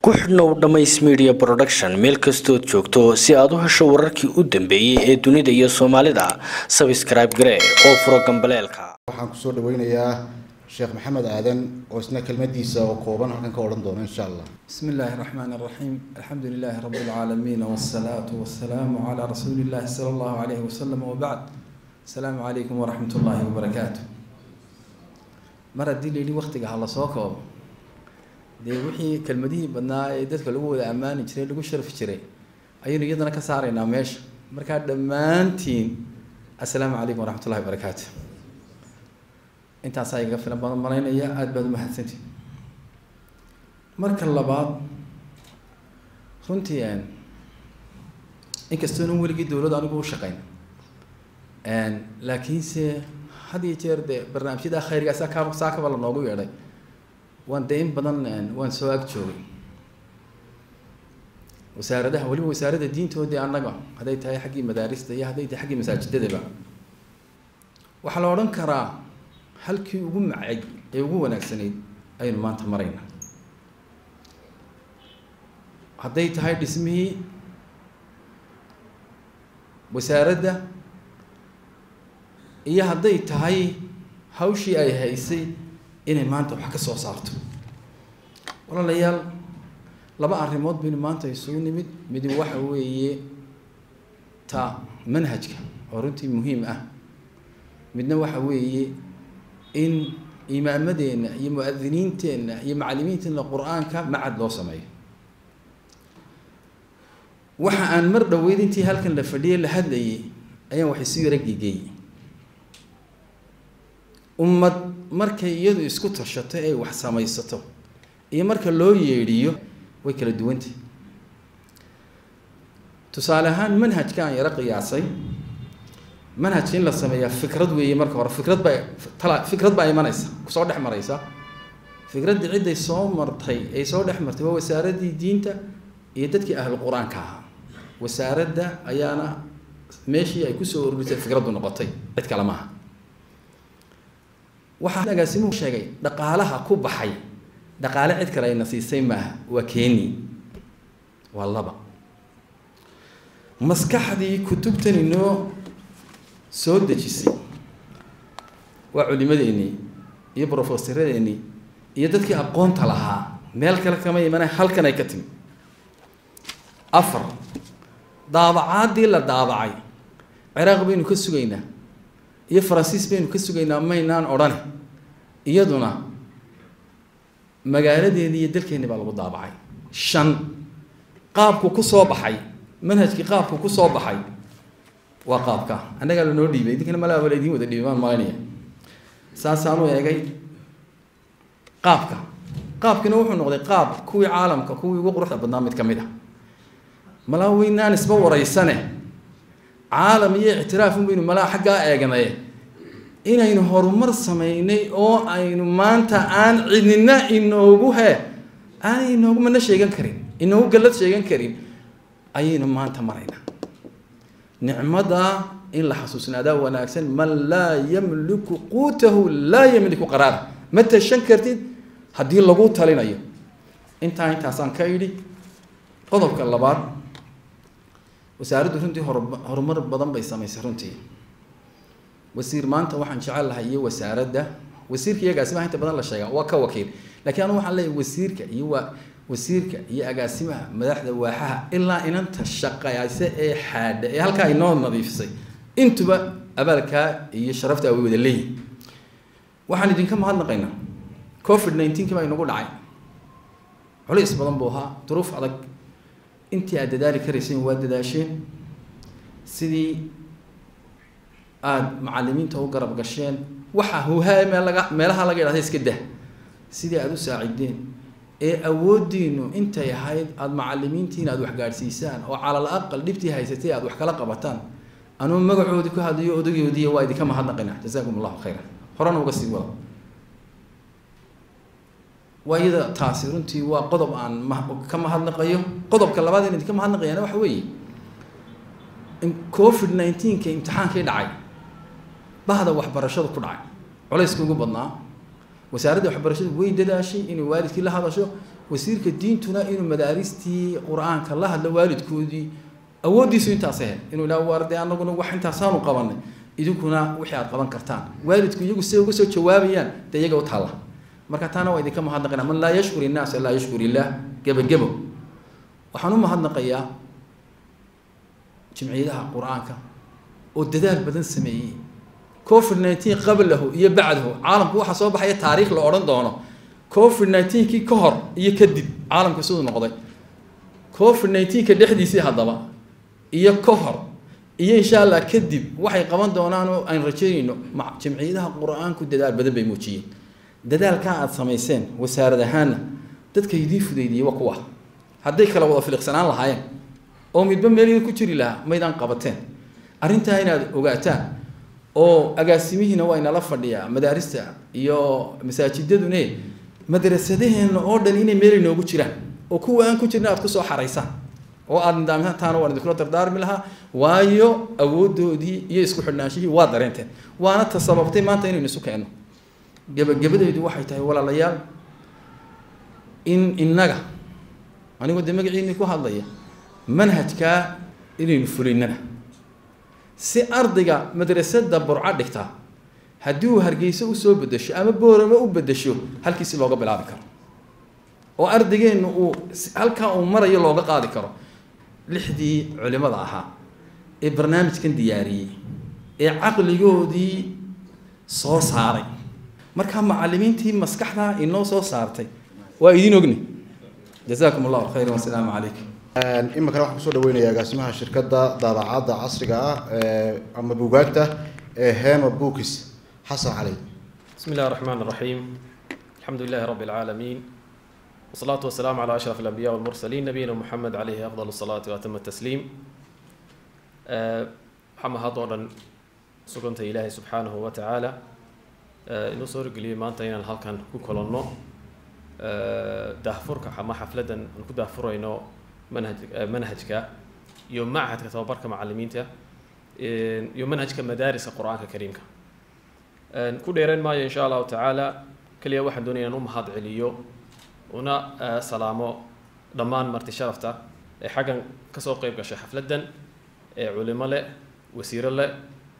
ku xidhnow dhammays media production meel kastood joogto si aad u hesho wararkii u dambeeyey ee dunida iyo soomaalida sabscribe garee oo furo gambaleelka waxaan kusoo dhaweynayaa sheekh maxamed aadan oo isna kelmadiisa oo kooban halkan ka odhan doono insha allah بسم الله الرحمن الرحيم الحمد لله رب العالمين والصلاة والسلام على رسول الله صلى الله عليه وسلم وبعد السلام عليكم ورحمة الله وبركاته mar haddii la yidhi waktiga hala soo koobo dee wixii kelmadihii badnaa ee dadka lagu wada ammaani jiray lagu sharfi jiray ayaynu iyadana ka saaraynaa meesha markaa dhammaantiin assalaamu calaykum waraxmat ullahi wabarakaatu intaasaa igaga filan badan malaynaya aada baad umahadsantihin marka labaad runtii inkastoonan weligii dowladda anigu u shaqayn laakiinse had iyo jeer dee barnaamijyada khayrgaa saa ka saa kaba la noogu yeedhay waan dee in badan waan soo ag joogay wasaaradaha weliba wasaaradda diintoodii annaga hadday tahay xaggii madaarista iyo hadday tahay xaggii masaajidadaba waxaa la odhan karaa halkii ugu macay ee ugu wanaagsanayd ayaynu maanta maraynaa hadday tahay dhismihii wasaaradda iyo hadday tahay hawshii ay haysay inay maanta wax ka soo saarto walaalayaal laba arrimood baynu maanta isugu nimid midi waxa weeye ta manhajka oo runtii muhiim ah midna waxa weeye in imaamadeenna iyo mu-adiniinteenna iyo macalimiinteenna qur-aanka macad loo sameeyo waxa aan mar dhoweyd intii halkan la fadhiyay la hadlayay ayaan wax isu yara gegeeyey ummad markay iyadu isku tashato ay wax samaysato iyo marka loo yeedhiyo way kala duwantah tusaale ahaan manhajka aan yaro qiyaasay manhajka in la sameeyaa fikrad weeye marka hore fikrad baa tala fikrad baa imanaysa kusoo dhex maraysa fikraddii cidday soo martay ay soo dhex martay waa wasaaraddii diinta iyo dadkii ahlu qur-aanka ahaa wasaaradda ayaana meeshii ay kusoo ururisay fikraddu noqotay cid kale maaha waxaa agaasimuhu sheegay dhaqaalaha ku baxay dhaqaale cid kale ayna siisay maaha waa keeni waa laba maskaxdii kutubtan inoo soo dejisay waa culimadeennii iyo brofesoradeennii iyo dadkii aqoonta lahaa meel kale kama imana halkan ay ka timi afar daabacaadii la daabacay ciraaq baynu ka sugaynaa iyo faransiis baynu ka sugaynaa maynaan odhane iyaduna magaaladeedii iyo dalkeenni baa lagu daabacay shan qaabku ku soo baxay manhajkii qaabku ku soo baxay waa qaabka annagaa lanoo dhiibay idinkana malaaba la idiin wada dhiibay baan malaynaya saasaanu eegay qaabka qaabkina wuxuu noqday qaab kuwii caalamka kuwii ugu quruxda badnaa mid ka mid ah malaa weynaan isba waraysane caalam iyo ictiraaf unbaynu malaa xaggaa eegnaye inaynu horumar samaynay oo aynu maanta aan cidnina inoogu he aanay inoogu mana sheegan karin inoogu gallad sheegan karin ayaynu maanta maraynaa nicmada in la xasuusnaadaa wanaagsan man laa yamliku quutahu laa yamliku qaraara ma tashan kartid haddii lagu talinayo intaa intaasaan ka idhi qodobka labaad wasaaraddu runtii hor horumar badan bay samaysay runtii wasiir maanta waxaan jecel lahay iyo wasaaradda wasiirka iyo agaasimaha inta badan la sheegaa waa ka wakiil lakiin anu waxaan leeyahay wasiirka iyo waa wasiirka iyo agaasimaha madaxda waaxaha ilaa inanta shaqayse ee xaadha ee halkaa inoo nadiifisay intuba abaalkaa iyo sharafta way wada leeyihin waxaan idinka mahadnaqaynaa covid nineteen kii baa inagu dhacay culays badan buu ahaa duruuf adag intii aad dadaali karayseen waa dadaasheen sidii aada macalimiinta u garab gasheen waxa huhaa meel laga meelaha laga yidhahda iska dah sidii aada u saacideen ee awooddiinu intay ahayd aada macalimiintiina aada waxgaadhsiisaan oo calal aqal dhibtii haysatay aada wax kala qabataan anuu magacoodii ku hadlayo odagoodiiy waa idinka mahadnaqina jazaakum allahu khayra horena uga sii wada waa iyada taasi runtii waa qodob aan ma ka mahadnaqayo qodobka labaad in idinka mahadnaqayaana waxa weeye covid nineteenka imtixaankii dhacay bahda waxbarashada ku dhacay culayska ugu badnaa wasaaradda waxbarashadu way dadaashay inay waalidkii la hadasho wasiirka diintuna inuu madaaristii qur-aanka la hadlo waalidkoodii awooddiisu intaas ahayd inuu ilaa waarde anaguna wax intaasaanu qabanay idinkuna wixii aad qaban kartaan waalidku iyagu siday uga soo jawaabayaan dee iyaga u taalla marka taana waa idinka mahadnaqayna man laa yashkur innaasa laa yashkur illaah gebagebo waxaan u mahadnaqayaa jimciyadaha qur-aanka oo dadaal badan sameeyey covid nineteen qablahu iyo bacdahu caalamku waxaa soo baxaya taariikh la odhan doono covid nineteenkii ka hor iyo kadib caalamku siduu noqday covid nineteenka dhexdiisii haddaba iyo ka hor iyo insha allah kadib waxay qaban doonaan oo aan rajaynayno jamciyadaha qur-aanku dadaal badan bay muujiyeen dadaalkaa aada samayseen wasaarad ahaanna dadka idiin fudaydiyey waa kuwa hadday kala wada filiqsanaan lahaayeen oo midba meel ku jiri lahaa maydaan qabateen arrintaa inaad ogaataan oo agaasimihiina waa inala fadhiyaa madaarista iyo masaajidadune madrasadaheenna oo dhan inay meel inoogu jiraan oo kuwa aan ku jirna aad kusoo xaraysaan oo aada nidaamtaana waan idinkula dardaarmi lahaa waayo awoodoodii iyo isku xidhnaanshihii waa dareenteen waana ta sababtay maanta inaynu isu keenno gebagabadaydu waxay tahay walaalayaal in innaga anigoo dee magaciinii ku hadlaya manhajkaa inaynu fulinnana si ardayga madrasada burco dhigtaa haddii uu hargeyso usoo bedesho ama boorama u bedesho halkiisi looga bilaabi karo oo ardaygeenu uu halkaa uu marayo looga qaadi karo lixdii culimada ahaa ee barnaamijkan diyaariyey ee caqligoodii soo saaray markaa macalimiintii maskaxdaa inoo soo saartay waa idin ogni jazaakum allahu khayran wasalaamu calaykum iminkana waxaan kusoo dhaweynayaa agaasimaha shirkadda daabacadda casriga ah ama buugaagta ee hema bookis xasan cali بسم الله الرحمن الرحيم الحمد لله رب العالمين والصلاة والسلام على أشرف الأنبياء والمرسلين نبينا محمد عليه أفضل الصلاة وأتم التسليم أه محمد هذا سكنت إلهي سبحانه وتعالى أه إنه صور قليل ما أنت هنا هالكان كوكولونو أه دهفرك حما حفلة نكو دهفر إنه منهج منهجك يوم معهد كتوبرك معلمينته يوم منهجك مدارس القرآن الكريم ku dheereen maayo insha allahu tacaala keliya waxaan doonaya inaan u mahad celiyo una salaamo dhammaan marti sharafta ee xaggan kasoo qeyb gashay xafladdan ee culimo leh wasiiro leh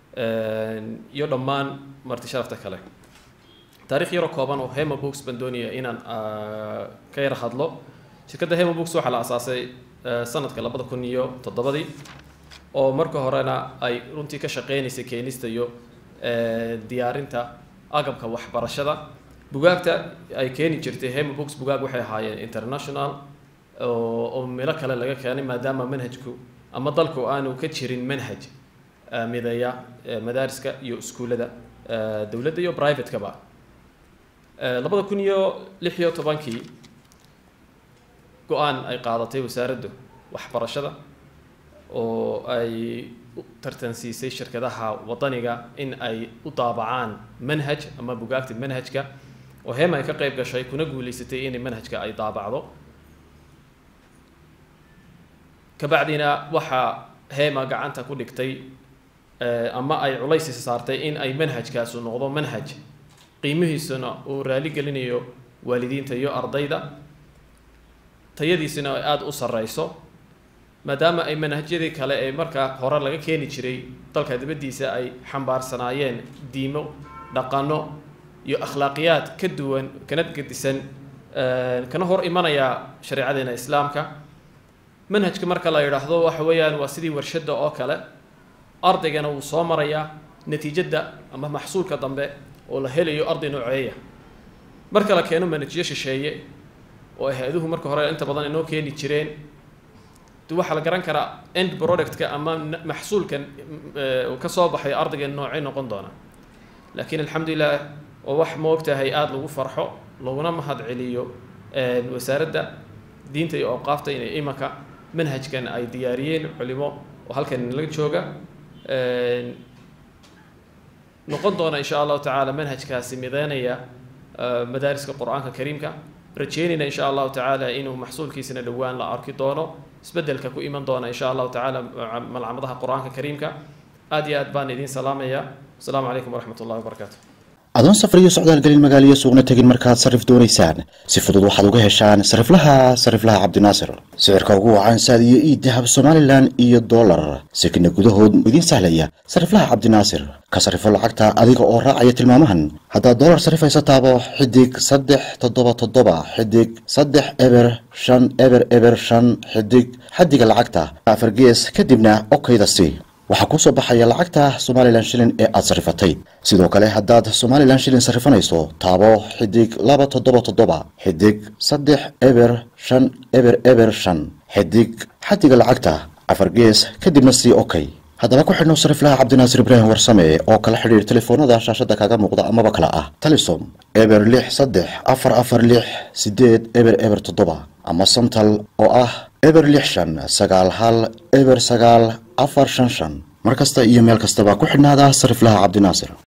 iyo dhammaan marti sharafta kale taarikh yaro kooban oo hema books baan doonaya inaan ka yar hadlo shirkadda hema books waxaa la asaasay sanadka labada kun iyo toddobadii oo marka horena ay runtii ka shaqeynaysay keenista iyo diyaarinta agabka waxbarashada bugaagta ay keeni jirtay hema books bugaag waxay ahaayeen international oo meelo kale laga keenay maadaama manhajku ama dalku aanu ka jirin manhaj mideeya madaariska iyo iskuullada dowladda iyo privatekaba labada kun iyo lix iyo tobankii go-aan ay qaadatay wasaaraddu waxbarashada oo ay tartansiisay shirkadaha wadaniga in ay u daabacaan manhaj ama bugaagta manhajka oo hema ay ka qeyb gashay kuna guuleysatay in manhajka ay daabacdo kabacdina waxaa hema gacanta ku dhigtay ama ay culays saartay in ay manhajkaasu noqdo manhaj qiimihiisuna uu raali gelinayo waalidiinta iyo ardayda tayadiisuna ay aada u sareyso maadaama ay manhajyadii kale ee markaa hore laga keeni jiray dalka dibaddiisa ay xambaarsanaayeen diimo dhaqano iyo akhlaaqiyaad ka duwan kana gedisan kana hor imanaya shareecadeena islaamka manhajka marka la yidhaahdo waxa weeyaan waa sidii warshadda oo kale ardaygana wuu soo marayaa natiijadda ama maxsuulka dambe oo la helayo arday nooceeya marka la keeno manhajyo shisheeye oo hay-aduhu marka hore inta badan inoo keeni jireen waxaa la garan karaa end productka ama maxsuulkan uu ka soo baxay ardayga noocay noqon doona laakiin alxamdulilah oo wax moogtahay aada lagu farxo laguna mahad celiyo wasaaradda diinta iyo awqaafta inay imanka manhajkan ay diyaariyeen culimo oo halkan laga jooga noqon doona insha allahu tacaala manhajkaasi mideynaya madaariska qur-aanka kariimka rajeynayna insha allahu tacaala inuu maxsuulkiisana dhowaan la arki doono isbedelka ku iman doona insha allahu tacaala malcamadaha qur-aanka kariimka aad iyo aad baan idiin salaamaya asalaamu calaykum waraxmat ullahi wabarakaatu adoon safar iyo socdaal gelin magaaliyo suuqna tegin markaad sarrif doonaysaan si fudud waxaad uga heshaan sariflaha sariflaha cabdinaasir sicirka ugu wacan saad iyo ii dahab somalilan iyo dollar sekina gudahood idiin sahlaya sariflaha cabdinaasir ka sarifo lacagta adiga oo raacaya tilmaamahan haddaad dollar sarifaysa taabo xidig saddex toddoba toddoba xidig saddex eber shan eber eber shan xidig xadiga lacagta afar gees kadibna okayda si waxaa kuu soo baxaya lacagta somalilan shilin ee aad sarifatay sidoo kale haddaad somalilan shilin sarifanayso taabo xidig laba toddoba toddoba xidig saddex eber shan eber eber shan xidig xadiga lacagta afar gees kadibna sii okay haddaba ku xidhno sariflaha cabdinaasir ibraahim warsame oo kala xidhiir telefoonada shaashada kaga muuqda amaba kale ah talisom eber lix saddex afar afar lix sideed eber eber toddoba ama santal oo ah eber lix shan sagaal hal eber sagaal afar shan shan mar kasta iyo meel kastaba ku xidhnaada sariflaha cabdinaasir